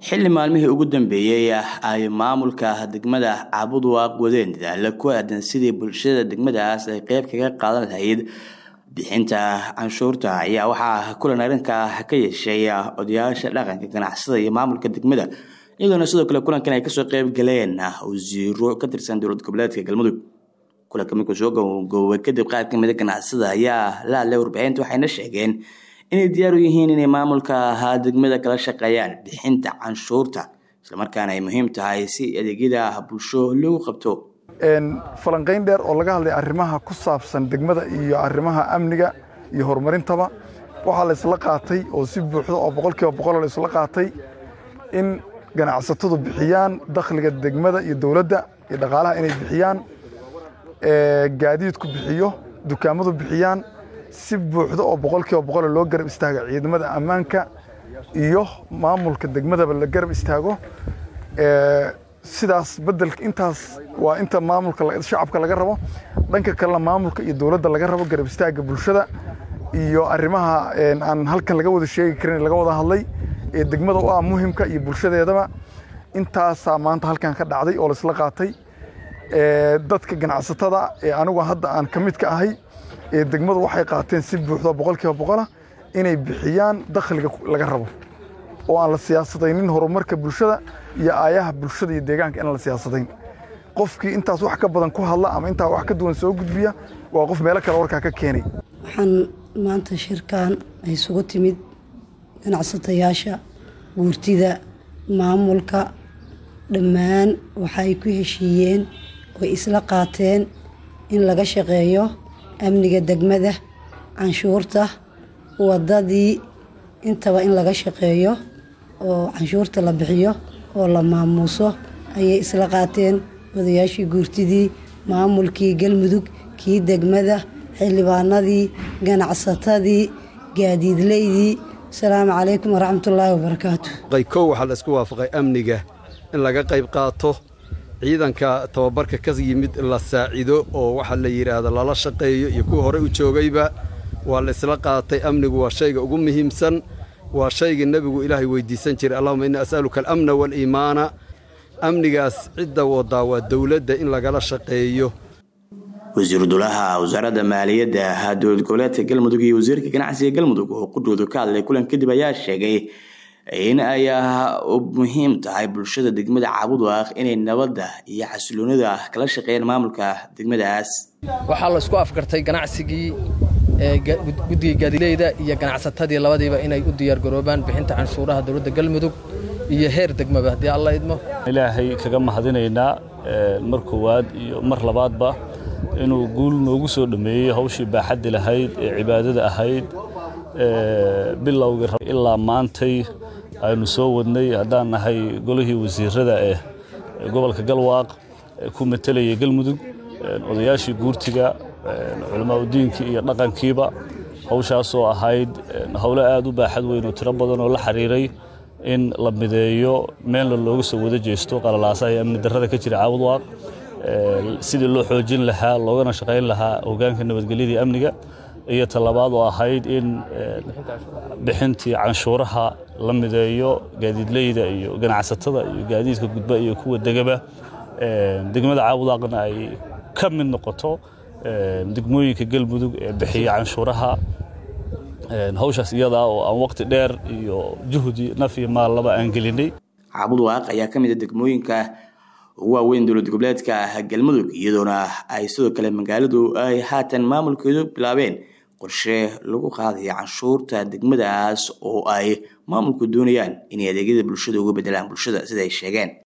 xilli maalmihii ugu dambeeyey ay maamulka degmada caabuduwaaq wadeen dadaalo ku aadan sidii bulshada degmadaas ay qeyb kaga qaadan lahayd bixinta canshuurta ayaa waxaa kulan arrinka ka yeeshay odayaasha dhaqanka ganacsada iyo maamulka degmada iyadoona sidoo kale kulankan ay kasoo qeyb galeen wasiiro ka tirsan dowlad goboleedka galmudug kulanka markuu soo goobay kadib qaar ka mida ganacsada ayaa la hadlay warbixinta waxayna sheegeen inay diyaar u yihiin inay maamulka degmada kala shaqeeyaan bixinta canshuurta islamarkaana ay muhiim tahay si adeegyada bulsho loogu qabto falanqayn dheer oo laga hadlay arrimaha ku saabsan degmada iyo arrimaha amniga iyo horumarintaba waxaa la isla qaatay oo si buuxda oo boqolkiiba boqol la isla qaatay in ganacsatadu bixiyaan dakhliga degmada iyo dowladda iyo dhaqaalaha inay bixiyaan gaadiidku bixiyo dukaamadu bixiyaan si buuxda oo boqolkiiba boqol loo garab istaago ciidamada ammaanka iyo maamulka degmadaba la garab istaago sidaas bedelka intaas waa inta maamulka shacabka laga rabo dhanka kalena maamulka iyo dowladda laga rabo garab istaaga bulshada iyo arrimaha aan halkan laga wada sheegi karin laga wada hadlay ee degmada u ah muhimka iyo bulshadeedaba intaasaa maanta halkan ka dhacday oo laisla qaatay dadka ganacsatada ee anigu hadda aan ka mid ka ahay ee degmadu waxay qaateen si buuxda boqolkiiba boqola inay bixiyaan dakhliga laga rabo oo aan la siyaasadaynin horumarka bulshada iyo aayaha bulshada iyo deegaanka inaan la siyaasadayn qofkii intaas wax ka badan ku hadla ama intaa wax ka duwan soo gudbiya waa qof meelo kale warkaa ka keenay waxaan maanta shirkan ay isugu timid ganacsatayaasha guurtida maamulka dhammaan waxa ay ku heshiiyeen oy isla qaateen in laga shaqeeyo amniga degmada canshuurta wadadii intaba in laga shaqeeyo oo canshuurta la bixiyo oo la maamuuso ayay isla qaateen odayaashii guurtidii maamulkii galmudug kii degmada xildhibaanadii ganacsatadii gaadiidleydii asalaamu calaykum waraxmatullaahi wabarakaatu kow waxaa la isku waafaqay amniga in laga qayb qaato ciidanka tababarka ka yimid la saacido oo waxaa la yidhaahda lala shaqeeyo iyo kuwa hore u joogayba waa la isla qaatay amnigu waa shayga ugu muhiimsan waa shaygii nebigu ilaahay weydiisan jiray allahuma inni as'aluka alamna waaliimaana amnigaas cidda wadaa waa dowladda in lagala shaqeeyo wasiiru dulaha wasaaradda maaliyadda dowlad goboleedka galmudug iyo wasiirka ganacsiga galmudug oo qudhoodu ka hadlay kulan kadib ayaa sheegay in ay muhiim tahay bulshada degmada caabuduwaaq inay nabadda iyo xasiloonida kala shaqeeyaan maamulka degmadaas waxaa la isku afgartay ganacsigii guddiga gaadileyda iyo ganacsatadii labadiiba inay u diyaargaroobaan bixinta canshuuraha dowladda galmudug iyo heer degmaba haddii alla idmo ilaahay kaga mahadinaynaa mar koowaad iyo mar labaadba inuu guul noogu soo dhammeeyey hawshii baaxaddi lahayd ee cibaadada ahayd bilowgii ilaa maantay aynu soo wadnay haddaan nahay golihii wasiirada ee gobolka galwaaq ku matalayay galmudug odayaashii guurtiga culamaauddiinkii iyo dhaqankiiba hawshaasoo ahayd howlo aad u baaxad weyn oo tiro badan oo la xiriiray in la mideeyo meelna looga soo wada jeesto qalalaasaha iyo amni darrada ka jira caabudwaaq sidii loo xoojin lahaa loogana shaqayn lahaa hogaanka nabadgelyadii amniga iyo talabaad oo ahayd in bixintii canshuuraha la mideeyo gaadiidleyda iyo ganacsatada iyo gaadiidka gudba iyo kuwa degaba degmada caabudwaaqna ay ka mid noqoto degmooyinka galmudug ee bixiya canshuuraha hawshaas iyadaa oo aan waqti dheer iyo juhdi naf iyo maal laba aan gelinay caabudwaaq ayaa ka mid a degmooyinka ugu waaweyn dowlad goboleedka galmudug iyadoona ay sidoo kale magaaladu ay haatan maamulkeedu bilaabeen qorshe lagu qaadaya canshuurta degmadaas oo ay maamulku doonayaan inay adeegyada bulshada uga bedelaan bulshada sida ay sheegeen